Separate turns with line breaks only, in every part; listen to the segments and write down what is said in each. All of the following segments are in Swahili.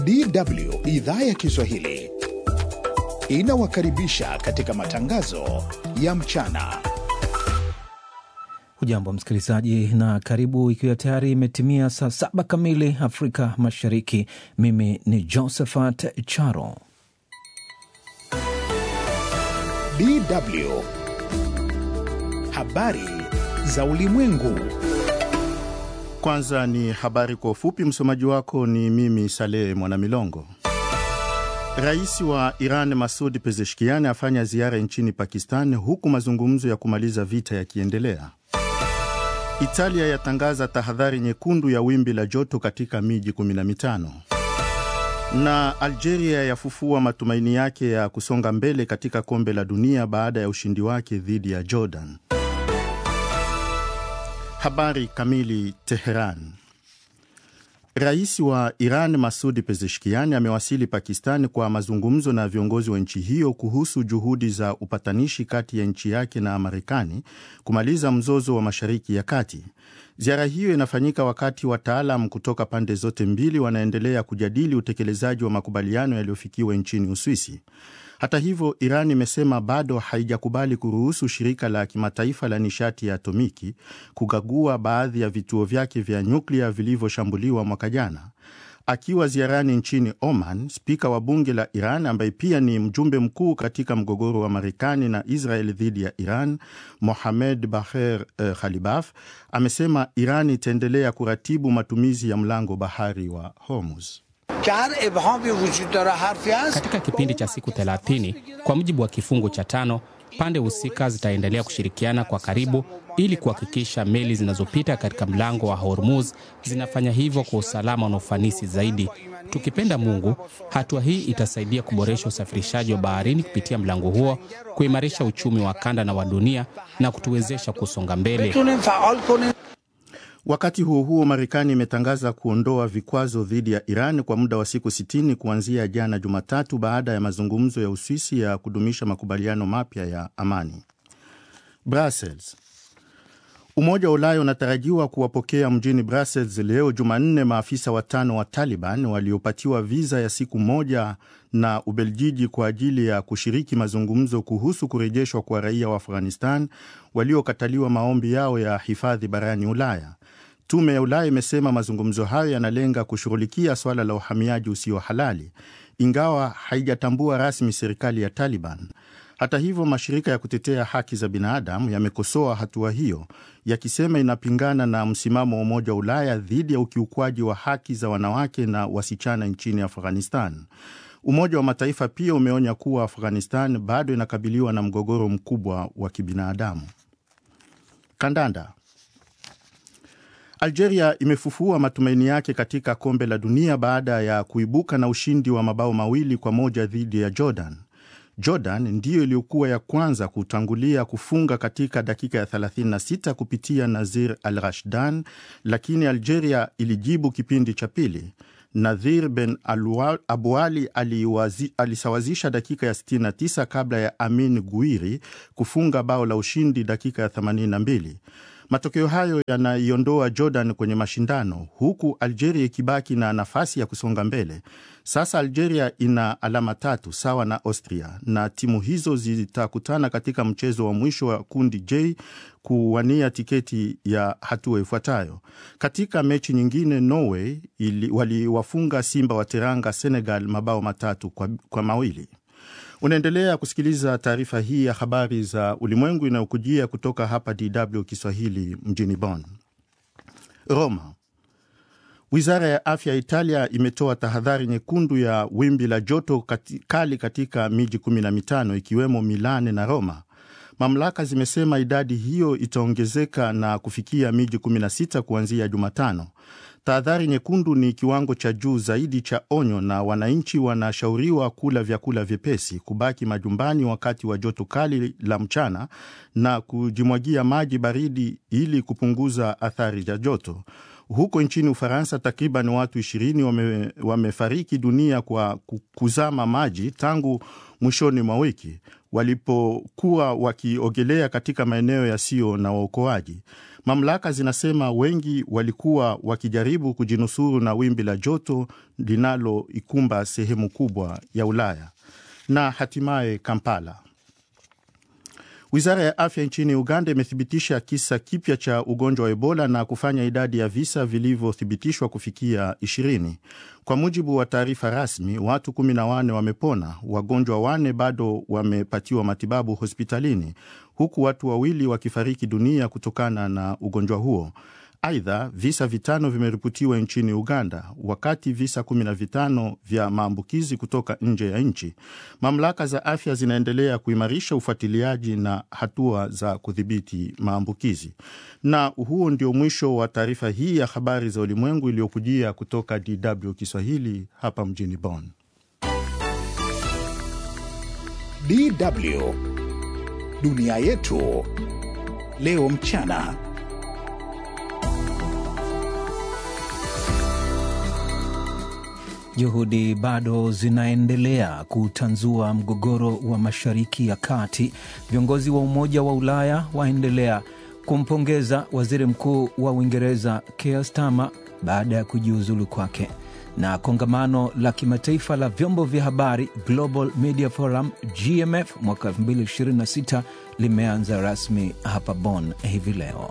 DW idhaa ya Kiswahili inawakaribisha katika matangazo ya mchana.
Hujambo msikilizaji, na karibu, ikiwa tayari imetimia saa saba kamili Afrika Mashariki. Mimi ni Josephat Charo.
DW habari za ulimwengu.
Kwanza ni habari kwa ufupi. Msomaji wako ni mimi Saleh Mwanamilongo. Rais wa Iran Masud Pezeshkian afanya ziara nchini Pakistan huku mazungumzo ya kumaliza vita yakiendelea. Italia yatangaza tahadhari nyekundu ya wimbi la joto katika miji 15 na Algeria yafufua matumaini yake ya kusonga mbele katika kombe la dunia baada ya ushindi wake dhidi ya Jordan. Habari kamili. Teheran. Rais wa Iran Masudi Pezeshkian amewasili Pakistan kwa mazungumzo na viongozi wa nchi hiyo kuhusu juhudi za upatanishi kati ya nchi yake na Marekani kumaliza mzozo wa Mashariki ya Kati. Ziara hiyo inafanyika wakati wataalam kutoka pande zote mbili wanaendelea kujadili utekelezaji wa makubaliano yaliyofikiwa nchini Uswisi. Hata hivyo, Iran imesema bado haijakubali kuruhusu shirika la kimataifa la nishati ya atomiki kukagua baadhi ya vituo vyake vya nyuklia vilivyoshambuliwa mwaka jana. Akiwa ziarani nchini Oman, spika wa bunge la Iran ambaye pia ni mjumbe mkuu katika mgogoro wa Marekani na Israel dhidi ya Iran, Mohamed Baher eh, Khalibaf amesema Iran itaendelea kuratibu matumizi ya mlango bahari wa Hormuz.
Katika kipindi cha siku 30 kwa mujibu wa kifungu cha tano, pande husika zitaendelea kushirikiana kwa karibu ili kuhakikisha meli zinazopita katika mlango wa Hormuz zinafanya hivyo kwa usalama na ufanisi zaidi. Tukipenda Mungu, hatua hii itasaidia kuboresha usafirishaji wa baharini kupitia mlango huo, kuimarisha uchumi wa kanda na wa dunia na kutuwezesha kusonga mbele.
Wakati huo huo, Marekani imetangaza kuondoa vikwazo dhidi ya Iran kwa muda wa siku 60 kuanzia jana Jumatatu, baada ya mazungumzo ya Uswisi ya kudumisha makubaliano mapya ya amani. Brussels. Umoja wa Ulaya unatarajiwa kuwapokea mjini Brussels leo Jumanne maafisa watano wa Taliban waliopatiwa viza ya siku moja na Ubeljiji kwa ajili ya kushiriki mazungumzo kuhusu kurejeshwa kwa raia wa Afghanistan waliokataliwa maombi yao ya hifadhi barani Ulaya. Tume ya Ulaya imesema mazungumzo hayo yanalenga kushughulikia swala la uhamiaji usio halali, ingawa haijatambua rasmi serikali ya Taliban. Hata hivyo, mashirika ya kutetea haki za binadamu yamekosoa hatua hiyo, yakisema inapingana na msimamo wa Umoja wa Ulaya dhidi ya ukiukwaji wa haki za wanawake na wasichana nchini Afghanistan. Umoja wa Mataifa pia umeonya kuwa Afghanistan bado inakabiliwa na mgogoro mkubwa wa kibinadamu. Kandanda. Algeria imefufua matumaini yake katika kombe la dunia baada ya kuibuka na ushindi wa mabao mawili kwa moja dhidi ya Jordan. Jordan ndiyo iliyokuwa ya kwanza kutangulia kufunga katika dakika ya 36 kupitia Nazir Al Rashdan, lakini Algeria ilijibu kipindi cha pili. Nadhir Ben Abuali alisawazisha dakika ya 69 kabla ya Amin Guiri kufunga bao la ushindi dakika ya 82. Matokeo hayo yanaiondoa Jordan kwenye mashindano huku Algeria ikibaki na nafasi ya kusonga mbele. Sasa Algeria ina alama tatu sawa na Austria, na timu hizo zitakutana katika mchezo wa mwisho wa kundi J kuwania tiketi ya hatua ifuatayo. Katika mechi nyingine, Norway waliwafunga Simba wa Teranga Senegal mabao matatu kwa, kwa mawili. Unaendelea kusikiliza taarifa hii ya habari za ulimwengu inayokujia kutoka hapa DW Kiswahili mjini Bonn. Roma. Wizara ya afya ya Italia imetoa tahadhari nyekundu ya wimbi la joto kati, kali katika miji 15 ikiwemo Milane na Roma. Mamlaka zimesema idadi hiyo itaongezeka na kufikia miji 16 kuanzia Jumatano. Tahadhari nyekundu ni kiwango cha juu zaidi cha onyo, na wananchi wanashauriwa kula vyakula vyepesi, kubaki majumbani wakati wa joto kali la mchana na kujimwagia maji baridi ili kupunguza athari za joto. Huko nchini Ufaransa, takriban watu ishirini wame, wamefariki dunia kwa kuzama maji tangu mwishoni mwa wiki walipokuwa wakiogelea katika maeneo yasiyo na waokoaji. Mamlaka zinasema wengi walikuwa wakijaribu kujinusuru na wimbi la joto linaloikumba sehemu kubwa ya Ulaya. Na hatimaye Kampala. Wizara ya afya nchini Uganda imethibitisha kisa kipya cha ugonjwa wa Ebola na kufanya idadi ya visa vilivyothibitishwa kufikia 20. Kwa mujibu wa taarifa rasmi, watu 14 wamepona, wagonjwa wane bado wamepatiwa matibabu hospitalini, huku watu wawili wakifariki dunia kutokana na ugonjwa huo. Aidha, visa vitano vimeripotiwa nchini Uganda, wakati visa 15 vya maambukizi kutoka nje ya nchi. Mamlaka za afya zinaendelea kuimarisha ufuatiliaji na hatua za kudhibiti maambukizi. Na huo ndio mwisho wa taarifa hii ya habari za ulimwengu iliyokujia kutoka DW Kiswahili hapa mjini Bonn.
DW dunia yetu leo mchana.
Juhudi bado zinaendelea kutanzua mgogoro wa Mashariki ya Kati. Viongozi wa Umoja wa Ulaya waendelea kumpongeza waziri mkuu wa Uingereza Keir Starmer baada ya kujiuzulu kwake. Na kongamano la kimataifa la vyombo vya habari Global Media Forum GMF mwaka 2026 limeanza rasmi hapa Bonn hivi leo.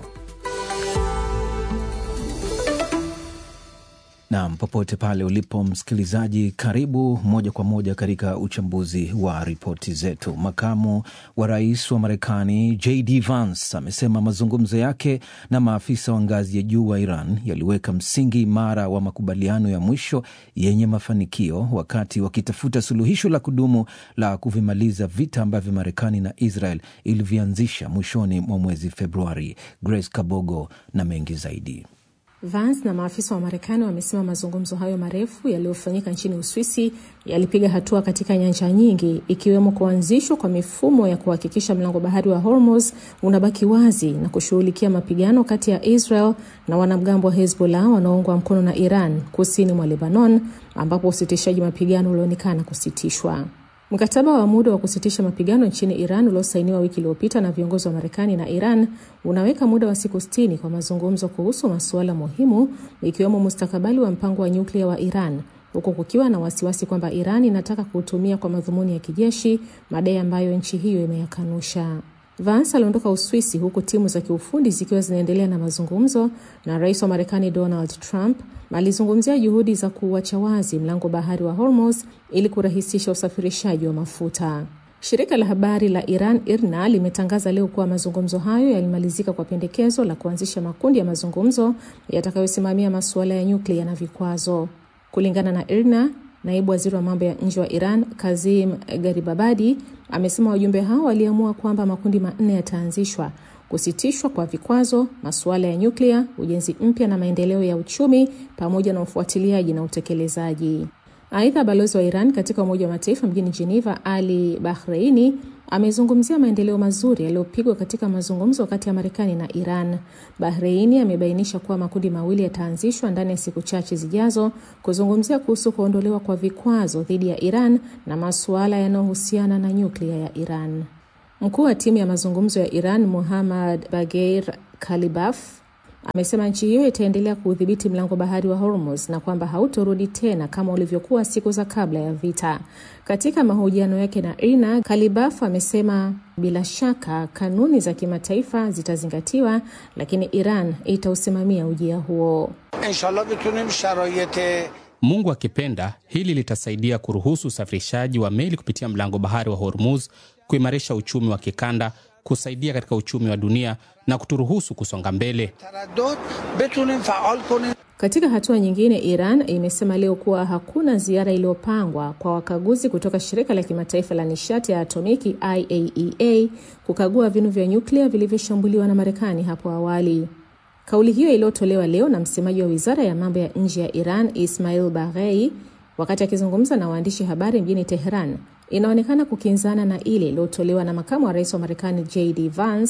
Nam, popote pale ulipo msikilizaji, karibu moja kwa moja katika uchambuzi wa ripoti zetu. Makamu wa rais wa Marekani JD Vance amesema mazungumzo yake na maafisa wa ngazi ya juu wa Iran yaliweka msingi imara wa makubaliano ya mwisho yenye mafanikio, wakati wakitafuta suluhisho la kudumu la kuvimaliza vita ambavyo Marekani na Israel ilivyoanzisha mwishoni mwa mwezi Februari. Grace Kabogo na mengi zaidi.
Vance na maafisa wa Marekani wamesema mazungumzo hayo marefu yaliyofanyika nchini Uswisi yalipiga hatua katika nyanja nyingi ikiwemo kuanzishwa kwa mifumo ya kuhakikisha mlango bahari wa Hormuz unabaki wazi na kushughulikia mapigano kati ya Israel na wanamgambo wa Hezbollah wanaoungwa mkono na Iran kusini mwa Lebanon, ambapo usitishaji mapigano ulionekana kusitishwa. Mkataba wa muda wa kusitisha mapigano nchini Iran uliosainiwa wiki iliyopita na viongozi wa Marekani na Iran unaweka muda wa siku sitini kwa mazungumzo kuhusu masuala muhimu ikiwemo mustakabali wa mpango wa nyuklia wa Iran, huku kukiwa na wasiwasi kwamba Iran inataka kuutumia kwa madhumuni ya kijeshi, madai ambayo nchi hiyo imeyakanusha. Vance aliondoka Uswisi huku timu za kiufundi zikiwa zinaendelea na mazungumzo, na rais wa Marekani Donald Trump alizungumzia juhudi za kuuacha wazi mlango bahari wa Hormuz ili kurahisisha usafirishaji wa mafuta. Shirika la habari la Iran IRNA limetangaza leo kuwa mazungumzo hayo yalimalizika kwa pendekezo la kuanzisha makundi ya mazungumzo yatakayosimamia masuala ya nyuklia na vikwazo. Kulingana na IRNA, naibu waziri wa mambo ya nje wa Iran Kazim Garibabadi amesema wajumbe hao waliamua kwamba makundi manne yataanzishwa: kusitishwa kwa vikwazo, masuala ya nyuklia, ujenzi mpya na maendeleo ya uchumi, pamoja na ufuatiliaji na utekelezaji. Aidha, balozi wa Iran katika Umoja wa Mataifa mjini Geneva, Ali Bahreini, amezungumzia maendeleo mazuri yaliyopigwa katika mazungumzo kati ya Marekani na Iran. Bahreini amebainisha kuwa makundi mawili yataanzishwa ndani ya siku chache zijazo kuzungumzia kuhusu kuondolewa kwa vikwazo dhidi ya Iran na masuala yanayohusiana na nyuklia ya Iran. Mkuu wa timu ya mazungumzo ya Iran, Muhammad Bagheir Kalibaf, amesema nchi hiyo itaendelea kuudhibiti mlango bahari wa Hormuz na kwamba hautorudi tena kama ulivyokuwa siku za kabla ya vita. Katika mahojiano yake na IRNA, Kalibaf amesema bila shaka kanuni za kimataifa zitazingatiwa, lakini Iran itausimamia ujia huo.
Mungu akipenda, hili litasaidia kuruhusu usafirishaji wa meli kupitia mlango bahari wa Hormuz, kuimarisha uchumi wa kikanda, kusaidia katika uchumi wa dunia na kuturuhusu kusonga mbele.
Katika hatua nyingine, Iran imesema leo kuwa hakuna ziara iliyopangwa kwa wakaguzi kutoka shirika la kimataifa la nishati ya atomiki IAEA kukagua vinu vya nyuklia vilivyoshambuliwa na Marekani hapo awali. Kauli hiyo iliyotolewa leo na msemaji wa wizara ya mambo ya nje ya Iran Ismail Baghei wakati akizungumza na waandishi habari mjini Teheran inaonekana kukinzana na ile iliyotolewa na makamu wa rais wa Marekani JD Vance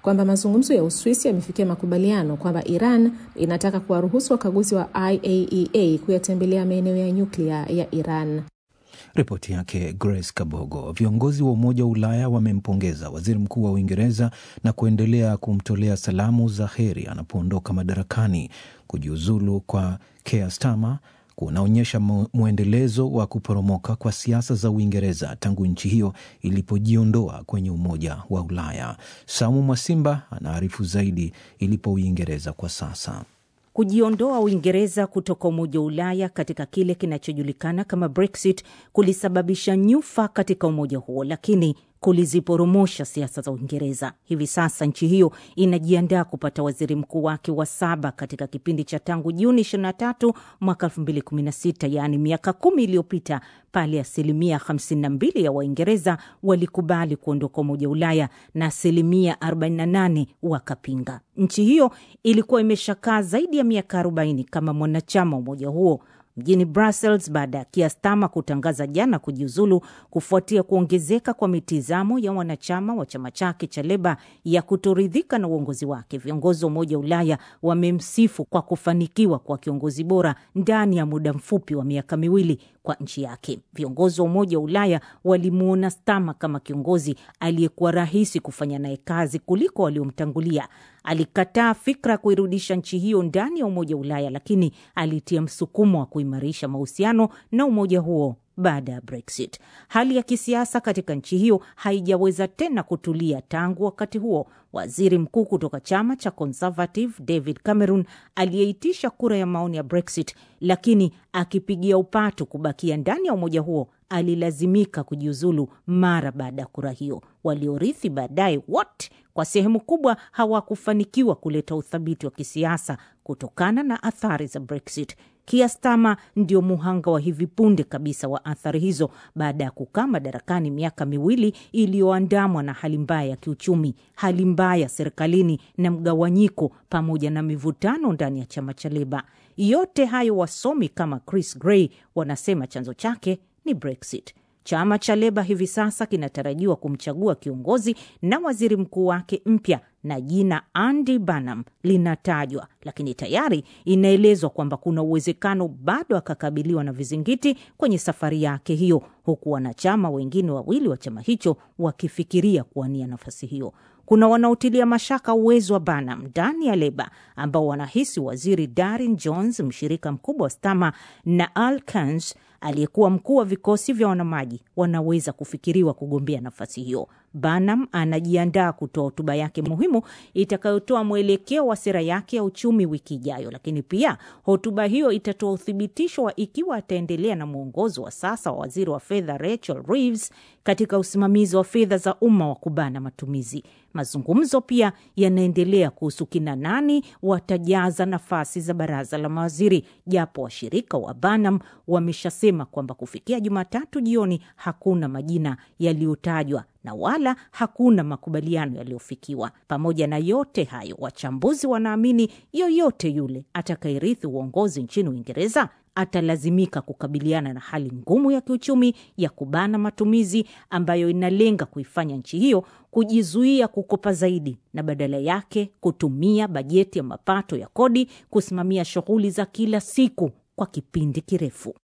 kwamba mazungumzo ya Uswisi yamefikia makubaliano kwamba Iran inataka kuwaruhusu wakaguzi wa IAEA kuyatembelea maeneo ya nyuklia ya Iran.
Ripoti yake Grace Kabogo. Viongozi wa Umoja wa Ulaya wamempongeza waziri mkuu wa Uingereza na kuendelea kumtolea salamu za heri anapoondoka madarakani. Kujiuzulu kwa Keir Starmer kunaonyesha mwendelezo wa kuporomoka kwa siasa za Uingereza tangu nchi hiyo ilipojiondoa kwenye Umoja wa Ulaya. Samu Mwasimba anaarifu zaidi ilipo Uingereza kwa sasa.
Kujiondoa Uingereza kutoka Umoja wa Ulaya katika kile kinachojulikana kama Brexit kulisababisha nyufa katika umoja huo, lakini kuliziporomosha siasa za Uingereza. Hivi sasa nchi hiyo inajiandaa kupata waziri mkuu wake wa saba katika kipindi cha tangu Juni 23 mwaka 2016, yaani miaka kumi iliyopita, pale asilimia 52 ya Waingereza walikubali kuondoka Umoja wa Ulaya na asilimia 48 wakapinga. Nchi hiyo ilikuwa imeshakaa zaidi ya miaka 40 kama mwanachama wa umoja huo mjini Brussels baada ya Keir Starmer kutangaza jana kujiuzulu kufuatia kuongezeka kwa mitizamo ya wanachama wa chama chake cha Leba ya kutoridhika na uongozi wake. Viongozi wa Umoja wa Ulaya wamemsifu kwa kufanikiwa kwa kiongozi bora ndani ya muda mfupi wa miaka miwili kwa nchi yake. Viongozi wa Umoja wa Ulaya walimuona Starmer kama kiongozi aliyekuwa rahisi kufanya naye kazi kuliko waliomtangulia. Alikataa fikra ya kuirudisha nchi hiyo ndani ya Umoja wa Ulaya, lakini alitia msukumo wa kuimarisha mahusiano na umoja huo baada ya Brexit. Hali ya kisiasa katika nchi hiyo haijaweza tena kutulia tangu wakati huo. Waziri mkuu kutoka chama cha Conservative David Cameron aliyeitisha kura ya maoni ya Brexit, lakini akipigia upatu kubakia ndani ya umoja huo alilazimika kujiuzulu mara baada ya kura hiyo. Waliorithi baadaye wote kwa sehemu kubwa hawakufanikiwa kuleta uthabiti wa kisiasa kutokana na athari za Brexit. Keir Starmer ndio muhanga wa hivi punde kabisa wa athari hizo baada ya kukaa madarakani miaka miwili iliyoandamwa na hali mbaya ya kiuchumi, hali mbaya serikalini na mgawanyiko, pamoja na mivutano ndani ya chama cha Leba. Yote hayo wasomi kama Chris Gray wanasema chanzo chake ni Brexit. Chama cha Leba hivi sasa kinatarajiwa kumchagua kiongozi na waziri mkuu wake mpya na jina Andy Burnham linatajwa, lakini tayari inaelezwa kwamba kuna uwezekano bado akakabiliwa na vizingiti kwenye safari yake hiyo, huku wanachama wengine wawili wa chama hicho wakifikiria kuwania nafasi hiyo. Kuna wanaotilia mashaka uwezo wa Burnham ndani ya Leba ambao wanahisi waziri Darin Jones, mshirika mkubwa wa Starmer, na Al Kans aliyekuwa mkuu wa vikosi vya wanamaji wanaweza kufikiriwa kugombea nafasi hiyo. Burnham anajiandaa kutoa hotuba yake muhimu itakayotoa mwelekeo wa sera yake ya uchumi wiki ijayo, lakini pia hotuba hiyo itatoa uthibitisho wa ikiwa ataendelea na mwongozo wa sasa wa waziri wa fedha Rachel Reeves katika usimamizi wa fedha za umma wa kubana matumizi. Mazungumzo pia yanaendelea kuhusu kina nani watajaza nafasi za baraza la mawaziri, japo washirika wa Burnham wameshasema kwamba kufikia Jumatatu jioni hakuna majina yaliyotajwa na wala hakuna makubaliano yaliyofikiwa. Pamoja na yote hayo, wachambuzi wanaamini yoyote yule atakayerithi uongozi nchini Uingereza atalazimika kukabiliana na hali ngumu ya kiuchumi ya kubana matumizi ambayo inalenga kuifanya nchi hiyo kujizuia kukopa zaidi na badala yake kutumia bajeti ya mapato ya kodi kusimamia shughuli za kila siku kwa kipindi kirefu.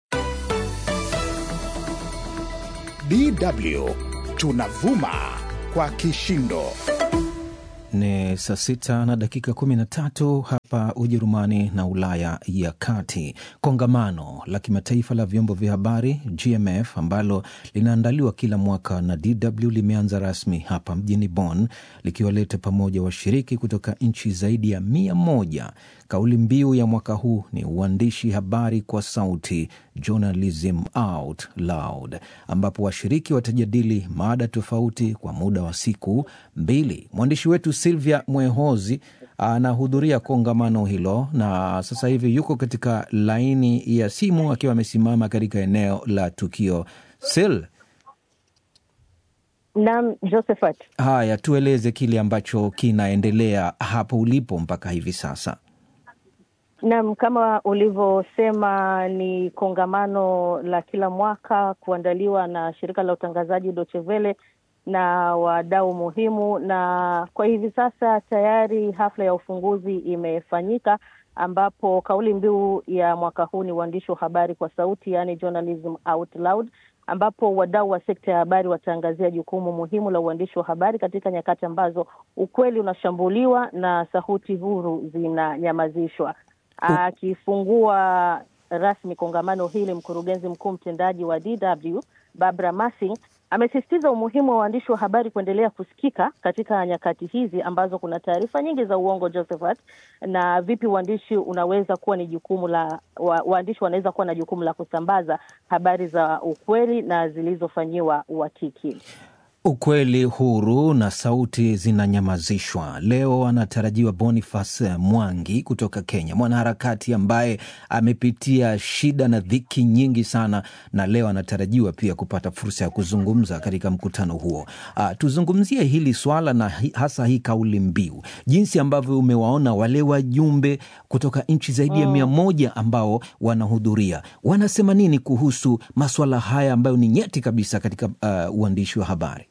DW tunavuma kwa kishindo.
Ni saa sita na dakika kumi na tatu hapa Ujerumani na Ulaya ya Kati. Kongamano la kimataifa la vyombo vya habari GMF ambalo linaandaliwa kila mwaka na DW limeanza rasmi hapa mjini Bonn likiwaleta pamoja washiriki kutoka nchi zaidi ya mia moja. Kauli mbiu ya mwaka huu ni uandishi habari kwa sauti, journalism out loud, ambapo washiriki watajadili mada tofauti kwa muda wa siku mbili. Mwandishi wetu Silvia Mwehozi anahudhuria kongamano hilo na sasa hivi yuko katika laini ya simu akiwa amesimama katika eneo la tukio. Sil,
Naam, Josephat.
haya, tueleze kile ambacho kinaendelea hapo ulipo mpaka hivi sasa.
Naam, kama ulivyosema ni kongamano la kila mwaka kuandaliwa na shirika la utangazaji Deutsche Welle na wadau muhimu, na kwa hivi sasa tayari hafla ya ufunguzi imefanyika ambapo kauli mbiu ya mwaka huu ni uandishi wa habari kwa sauti, yaani journalism out loud, ambapo wadau wa sekta ya habari wataangazia jukumu muhimu la uandishi wa habari katika nyakati ambazo ukweli unashambuliwa na sauti huru zinanyamazishwa. Akifungua rasmi kongamano hili, mkurugenzi mkuu mtendaji wa DW Barbara Massing amesisitiza umuhimu wa waandishi wa habari kuendelea kusikika katika nyakati hizi ambazo kuna taarifa nyingi za uongo, Josephat, na vipi uandishi unaweza kuwa ni jukumu la wa, waandishi wanaweza kuwa na jukumu la kusambaza habari za ukweli na zilizofanyiwa uhakiki.
Ukweli huru na sauti zinanyamazishwa. Leo anatarajiwa Boniface Mwangi kutoka Kenya, mwanaharakati ambaye amepitia shida na dhiki nyingi sana, na leo anatarajiwa pia kupata fursa ya kuzungumza katika mkutano huo. Uh, tuzungumzie hili swala na hi, hasa hii kauli mbiu, jinsi ambavyo umewaona wale wajumbe kutoka nchi zaidi ya mia moja ambao wanahudhuria, wanasema nini kuhusu maswala haya ambayo ni nyeti kabisa katika uh, uandishi wa habari?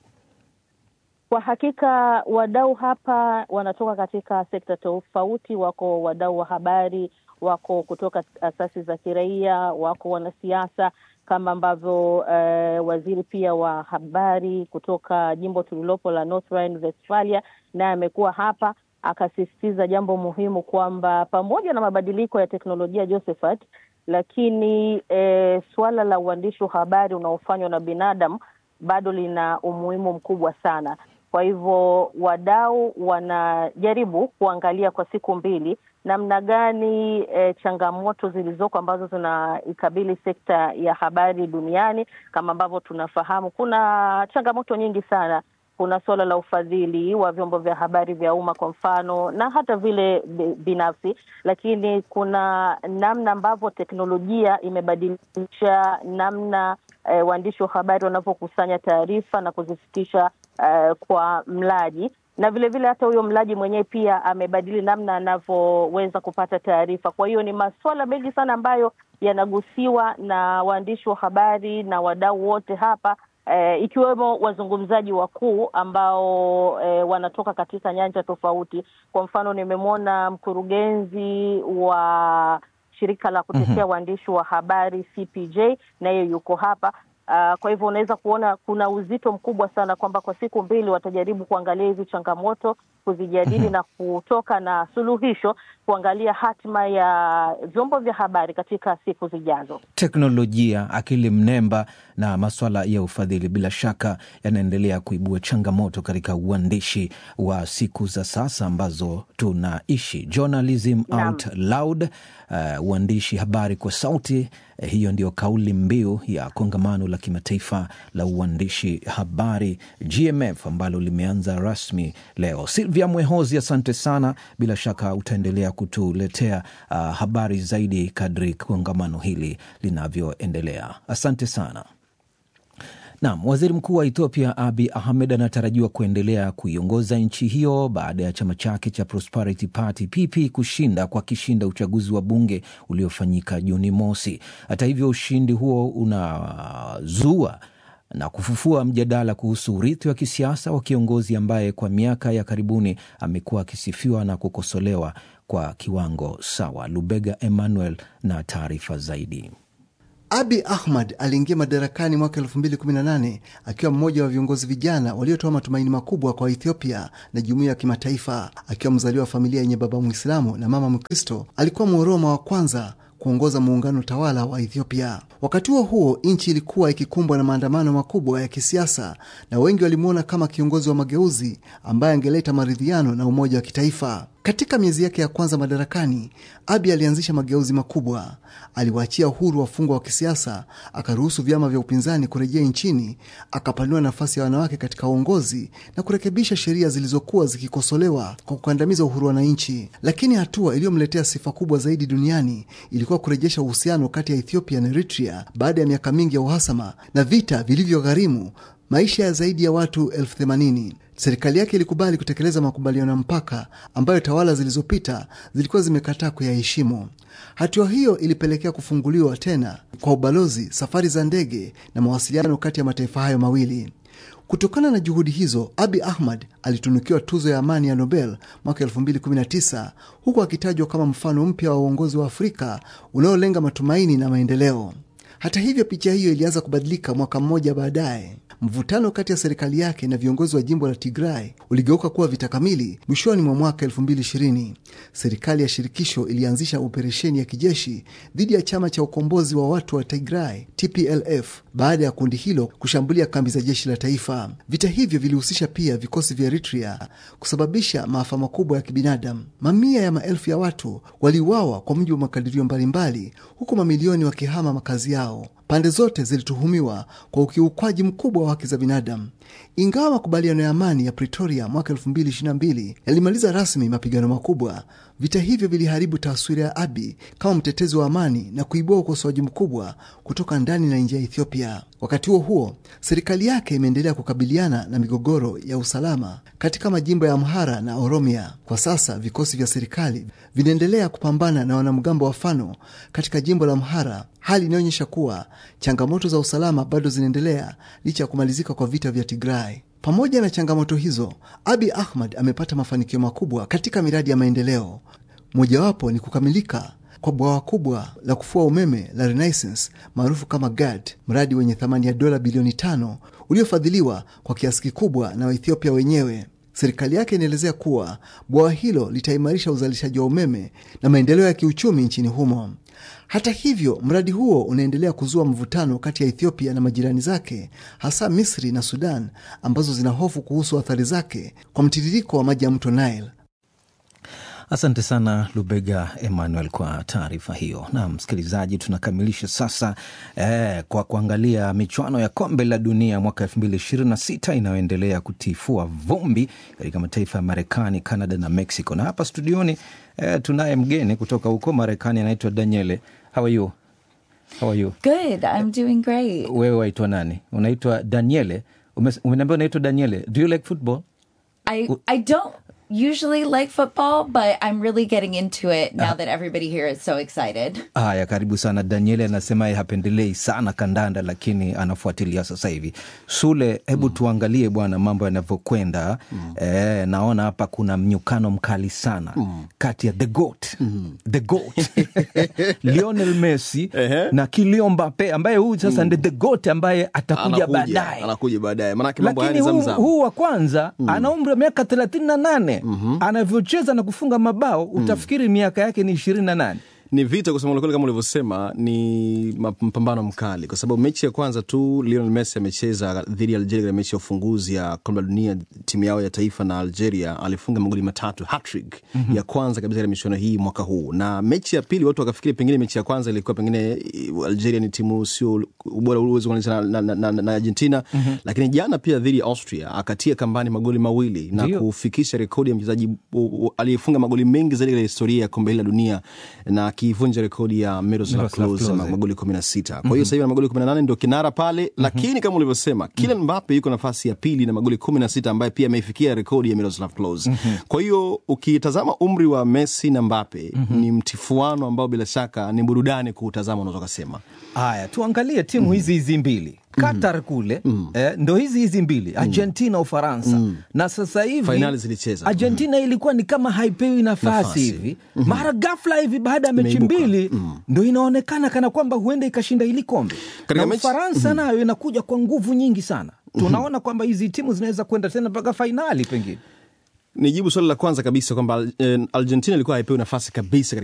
Kwa hakika wadau hapa wanatoka katika sekta tofauti. Wako wadau wa habari, wako kutoka asasi za kiraia, wako wanasiasa kama ambavyo eh, waziri pia wa habari kutoka jimbo tulilopo la North Rhine-Westphalia naye amekuwa hapa akasisitiza jambo muhimu kwamba pamoja na mabadiliko ya teknolojia Josephat, lakini eh, suala la uandishi wa habari unaofanywa na binadamu bado lina umuhimu mkubwa sana. Kwa hivyo wadau wanajaribu kuangalia kwa siku mbili namna gani e, changamoto zilizoko ambazo zinaikabili sekta ya habari duniani. Kama ambavyo tunafahamu, kuna changamoto nyingi sana. Kuna suala la ufadhili wa vyombo vya habari vya umma kwa mfano, na hata vile binafsi, lakini kuna namna ambavyo teknolojia imebadilisha namna E, waandishi wa habari wanavyokusanya taarifa na kuzifikisha e, kwa mlaji na vilevile vile hata huyo mlaji mwenyewe pia amebadili namna anavyoweza kupata taarifa. Kwa hiyo ni masuala mengi sana ambayo yanagusiwa na waandishi wa habari na wadau wote hapa e, ikiwemo wazungumzaji wakuu ambao e, wanatoka katika nyanja tofauti. Kwa mfano nimemwona mkurugenzi wa shirika la kutetea waandishi wa habari CPJ naye yuko hapa. Uh, kwa hivyo unaweza kuona kuna uzito mkubwa sana kwamba kwa siku mbili watajaribu kuangalia hizi changamoto, kuzijadili na kutoka na suluhisho, kuangalia hatima ya vyombo vya habari katika siku zijazo.
Teknolojia, akili mnemba na maswala ya ufadhili bila shaka yanaendelea kuibua changamoto katika uandishi wa siku za sasa ambazo tunaishi. Journalism out loud, uh, uandishi habari kwa sauti. Eh, hiyo ndio kauli mbiu ya kongamano la kimataifa la uandishi habari GMF ambalo limeanza rasmi leo. Silvia Mwehozi, asante sana. Bila shaka utaendelea kutuletea uh, habari zaidi kadri kongamano hili linavyoendelea. Asante sana. Naam, waziri mkuu wa Ethiopia Abi Ahmed anatarajiwa kuendelea kuiongoza nchi hiyo baada ya chama chake cha Prosperity Party PP kushinda kwa kishinda uchaguzi wa bunge uliofanyika Juni mosi. Hata hivyo, ushindi huo unazua na kufufua mjadala kuhusu urithi wa kisiasa wa kiongozi ambaye kwa miaka ya karibuni amekuwa akisifiwa na kukosolewa kwa kiwango sawa. Lubega Emmanuel na taarifa zaidi.
Abi Ahmad aliingia madarakani mwaka 2018 akiwa mmoja wa viongozi vijana waliotoa matumaini makubwa kwa Ethiopia na jumuiya ya kimataifa. Akiwa mzaliwa wa familia yenye baba Mwislamu na mama Mkristo, alikuwa Mworoma wa kwanza kuongoza muungano tawala wa Ethiopia. Wakati huo huo, nchi ilikuwa ikikumbwa na maandamano makubwa ya kisiasa na wengi walimwona kama kiongozi wa mageuzi ambaye angeleta maridhiano na umoja wa kitaifa. Katika miezi yake ya kwanza madarakani, Abi alianzisha mageuzi makubwa. Aliwaachia uhuru wafungwa wa kisiasa, akaruhusu vyama vya upinzani kurejea nchini, akapanua nafasi ya wanawake katika uongozi na kurekebisha sheria zilizokuwa zikikosolewa kwa kukandamiza uhuru wa wananchi. Lakini hatua iliyomletea sifa kubwa zaidi duniani ilikuwa kurejesha uhusiano kati ya Ethiopia na Eritrea baada ya miaka mingi ya uhasama na vita vilivyogharimu maisha ya zaidi ya watu elfu themanini. Serikali yake ilikubali kutekeleza makubaliano ya mpaka ambayo tawala zilizopita zilikuwa zimekataa kuyaheshimu. Hatua hiyo ilipelekea kufunguliwa tena kwa ubalozi, safari za ndege na mawasiliano kati ya mataifa hayo mawili. Kutokana na juhudi hizo, Abi Ahmad alitunukiwa tuzo ya amani ya Nobel mwaka 2019 huku akitajwa kama mfano mpya wa uongozi wa Afrika unaolenga matumaini na maendeleo. Hata hivyo, picha hiyo ilianza kubadilika mwaka mmoja baadaye. Mvutano kati ya serikali yake na viongozi wa jimbo la Tigray uligeuka kuwa vita kamili mwishoni mwa mwaka 2020. Serikali ya shirikisho ilianzisha operesheni ya kijeshi dhidi ya chama cha ukombozi wa watu wa Tigray TPLF baada ya kundi hilo kushambulia kambi za jeshi la taifa. Vita hivyo vilihusisha pia vikosi vya Eritrea, kusababisha maafa makubwa ya kibinadamu. Mamia ya maelfu ya watu waliuawa kwa mujibu wa makadirio mbalimbali, huku mamilioni wakihama makazi yao. Pande zote zilituhumiwa kwa ukiukwaji mkubwa wa haki za binadamu. Ingawa makubaliano ya amani ya Pretoria mwaka 2022 yalimaliza rasmi mapigano makubwa, vita hivyo viliharibu taswira ya Abiy kama mtetezi wa amani na kuibua ukosoaji mkubwa kutoka ndani na nje ya Ethiopia. Wakati huo huo, serikali yake imeendelea kukabiliana na migogoro ya usalama katika majimbo ya Amhara na Oromia. Kwa sasa vikosi vya serikali vinaendelea kupambana na wanamgambo wa Fano katika jimbo la Amhara, hali inayoonyesha kuwa changamoto za usalama bado zinaendelea licha ya kumalizika kwa vita vya Tigray. Pamoja na changamoto hizo, Abiy Ahmed amepata mafanikio makubwa katika miradi ya maendeleo. Mojawapo ni kukamilika kwa bwawa kubwa la kufua umeme la Renaissance maarufu kama GAD, mradi wenye thamani ya dola bilioni tano uliofadhiliwa kwa kiasi kikubwa na Waethiopia wenyewe. Serikali yake inaelezea kuwa bwawa hilo litaimarisha uzalishaji wa umeme na maendeleo ya kiuchumi nchini humo. Hata hivyo, mradi huo unaendelea kuzua mvutano kati ya Ethiopia na majirani zake, hasa Misri na Sudan, ambazo zina hofu kuhusu athari zake kwa mtiririko wa maji ya mto Nile.
Asante sana Lubega Emmanuel kwa taarifa hiyo. Na msikilizaji, tunakamilisha sasa eh, kwa kuangalia michuano ya kombe la dunia mwaka elfu mbili ishirini na sita inayoendelea kutifua vumbi katika mataifa ya Marekani, Canada na Mexico. Na hapa studioni eh, tunaye mgeni kutoka huko Marekani, anaitwa Daniele. How are you? How are you?
Good, I'm doing great.
Wewe waitwa nani? Unaitwa Daniele? Ume- Umeniambia unaitwa Daniele. Do you like football?
I I don't usually like football, but I'm really getting into it now that everybody here is so excited.
Haya, karibu sana. Danieli anasema yeye hapendelei sana kandanda, lakini anafuatilia sasa hivi. Sule, hebu tuangalie bwana mambo yanavyokwenda. Eh, naona hapa kuna mnyukano mkali sana kati ya the goat the goat Lionel Messi na Kylian Mbappe ambaye huyu sasa ndi the goat ambaye atakuja baadaye
anakuja baadaye manake mambo haya
lakini
ni
huu,
zamzam
huu wa kwanza ana umri wa miaka thelathini na nane anavyocheza na kufunga mabao utafikiri miaka yake ni ishirini na nane
ni vita kusema kweli, kama ulivyosema, ni ma- mpambano mkali, kwa sababu mechi ya kwanza tu Lionel Messi amecheza dhidi ya Algeria katika mechi ya ufunguzi ya kombe la dunia, timu yao ya taifa na Algeria, alifunga magoli matatu hattrick
Mhm.
ya kwanza kabisa katika michuano hii mwaka huu. Na mechi ya pili watu wakafikiri pengine mechi ya kwanza ilikuwa pengine eh, Algeria ni timu sio ubora uwezi kulinganisha na, na, na, na, na Argentina
Mhm.
lakini jana pia dhidi ya Austria akatia kambani magoli mawili na
Ndio.
kufikisha rekodi ya mchezaji u- u- aliyefunga magoli mengi zaidi katika historia ya kombe hili la dunia na akivunja rekodi ya Miroslav
Miroslav
Klose
Klose.
ma- magoli kumi na sita. Kwa hiyo
Mhm.
sasa hivi ana magoli kumi na nane ndio kinara pale, lakini kama ulivyosema Kylian Mbappe yuko nafasi ya pili na magoli kumi na sita ambaye pia ameifikia rekodi ya Miroslav Klose.
Mhm.
Kwa hiyo ukitazama umri wa Messi na Mbappe
Mhm.
ni mtifuano ambao bila shaka ni burudani kuutazama, unaweza ukasema.
haya tuangalie timu hizi hizi mbili qatar kule eh, ndo hizi hizi mbili argentina ufaransa na sasa hivi
Fainali zilicheza.
argentina ilikuwa ni kama haipewi nafasi,
Nafasi.
hivi mara ghafla hivi baada ya mechi
Imeibuka.
mbili ndo inaonekana kana kwamba huenda ikashinda hili kombe
Katika
na
mechi-
ufaransa
Mhm.
nayo inakuja kwa nguvu nyingi sana tunaona kwamba hizi timu zinaweza kwenda tena mpaka fainali pengine
Nijibu swali la kwanza kabisa kwamba eh, Argentina ilikuwa haipewi nafasi kabisa katika